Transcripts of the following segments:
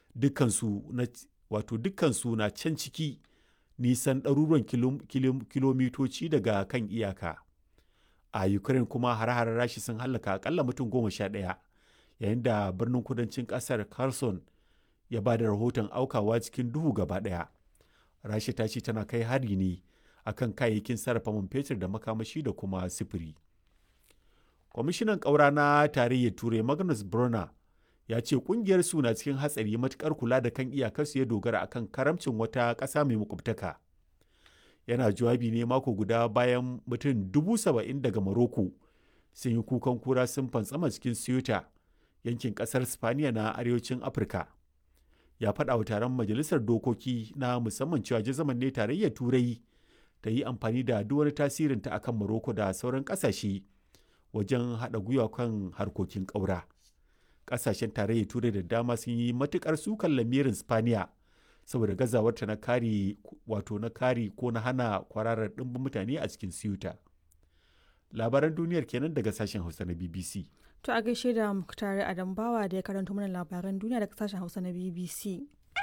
dukkansu na wato dukkansu na can ciki nisan ɗaruruwan kilomitoci daga kan iyaka a ukraine kuma hare-haren rashi sun hallaka akalla mutum goma sha ɗaya yayin da birnin kudancin ƙasar kherson ya ba da rahoton aukawa cikin duhu gaba ɗaya rashi ta ce tana kai hari ne akan kayayyakin sarrafa man fetur da makamashi da kuma sifiri kwamishinan ƙaura na tarayyar turai magnus brunner ya ce kungiyar su na cikin hatsari matukar kula da kan iyakarsu ya dogara akan karamcin wata ƙasa mai makwabtaka yana jawabi ne mako guda bayan mutum dubu saba'in daga maroko sun yi kukan kura sun fantsama cikin ceuta yankin ƙasar spaniya na arewacin afirka ya faɗa wa taron majalisar dokoki na musamman cewa jazaman ne tarayyar turai ta yi amfani da duk wani tasirinta akan maroko da sauran ƙasashe wajen haɗa gwiwa kan harkokin ƙaura. kasashen tarayyar turai da dama sun yi matukar sukan lamirin spaniya saboda gazawarta na kare wato na kare ko na hana kwararar ɗimbin mutane a cikin siyuta labaran duniyar kenan daga sashen hausa na bbc to a gaishe da muktari adambawa da ya karanto mana labaran duniya daga sashen hausa na bbc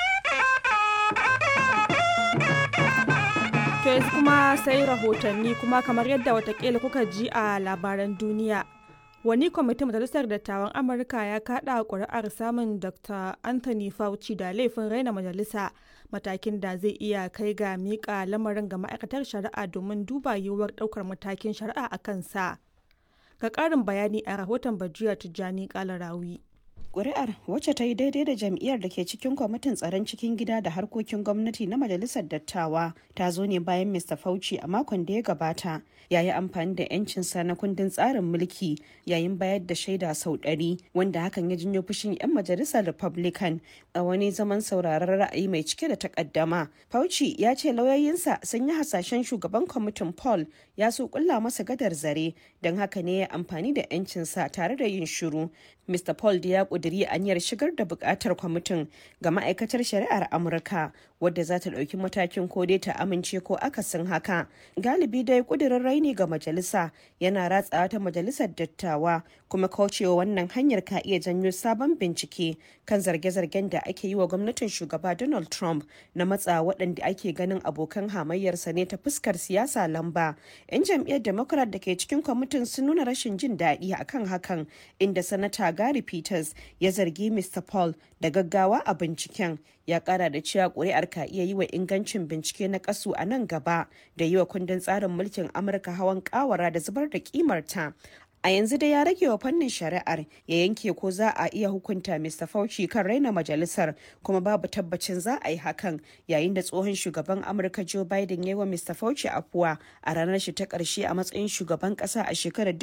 to yanzu kuma sai rahotanni kuma kamar yadda watakila kuka ji a labaran duniya wani kwamitin majalisar dattawan amurka ya kada kuri'ar samun dr anthony fauci da laifin raina majalisa matakin da zai iya kai ga miƙa lamarin ga ma'aikatar shari'a domin duba yiwuwar ɗaukar matakin shari'a a kansa ga ƙarin bayani a rahoton bajiya tijjani kalarawi Ƙuri'ar wacce ta yi daidai da jam'iyyar da ke cikin kwamitin tsaron cikin gida da harkokin gwamnati na majalisar dattawa ta zo ne bayan Mr. Fauci a makon da ya gabata ya yi amfani da 'yancinsa na kundin tsarin mulki yayin bayar da shaida sau ɗari wanda hakan ya janyo fushin 'yan majalisar Republican a wani zaman sauraron ra'ayi mai cike da takaddama. Fauci ya ce lauyoyinsa sun yi hasashen shugaban kwamitin Paul ya so kulla masa gadar zare don haka ne ya amfani da 'yancinsa tare da yin shiru. Mr. Paul da ya ƙudiri aniyar shigar da buƙatar kwamitin ga ma'aikatar shari'ar Amurka wadda za ta ɗauki matakin ko dai ta amince ko akasin haka. Galibi dai ƙudirin raini ga majalisa yana ratsawa ta majalisar dattawa kuma kaucewa wannan hanyar ka iya janyo sabon bincike kan zarge-zargen da ake yi wa gwamnatin shugaba Donald Trump na matsa waɗanda ake ganin abokan hamayyarsa ne ta fuskar siyasa lamba. 'Yan jam'iyyar Democrat da ke cikin kwamitin sun nuna rashin jin daɗi akan hakan inda sanata Gary Peters ya zargi Mr. Paul da gaggawa a binciken ya kara da cewa kuri'ar ka iya yi wa ingancin bincike na kasu a nan gaba da yi wa kundin tsarin mulkin Amurka hawan kawara da zubar da kimarta. a yanzu dai ya rage wa fannin shari'ar ya yanke ko za a iya hukunta Mr. Fauci kan raina majalisar kuma babu tabbacin za a yi hakan yayin da tsohon shugaban Amurka Joe Biden ya yi wa Mr. Fauci afuwa a ranar shi ta karshe a matsayin shugaban kasa a shekarar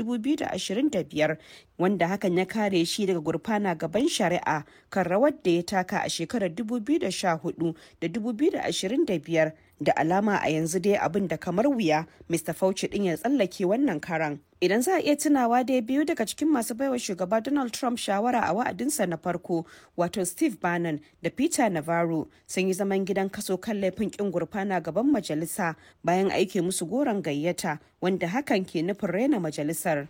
2025 wanda hakan ya kare shi daga gurfana gaban shari'a kan rawar da ya taka a shekarar 2014 da 2025 da alama a yanzu dai abin da kamar wuya Mr. Fauci din ya tsallake wannan karan. Idan za a iya tunawa dai biyu daga cikin masu baiwa shugaba Donald Trump shawara a wa'adinsa na farko wato Steve Bannon da Peter Navarro sun yi zaman gidan kaso kan laifin kin gurfana gaban majalisa bayan aike musu goron gayyata wanda hakan ke nufin raina majalisar.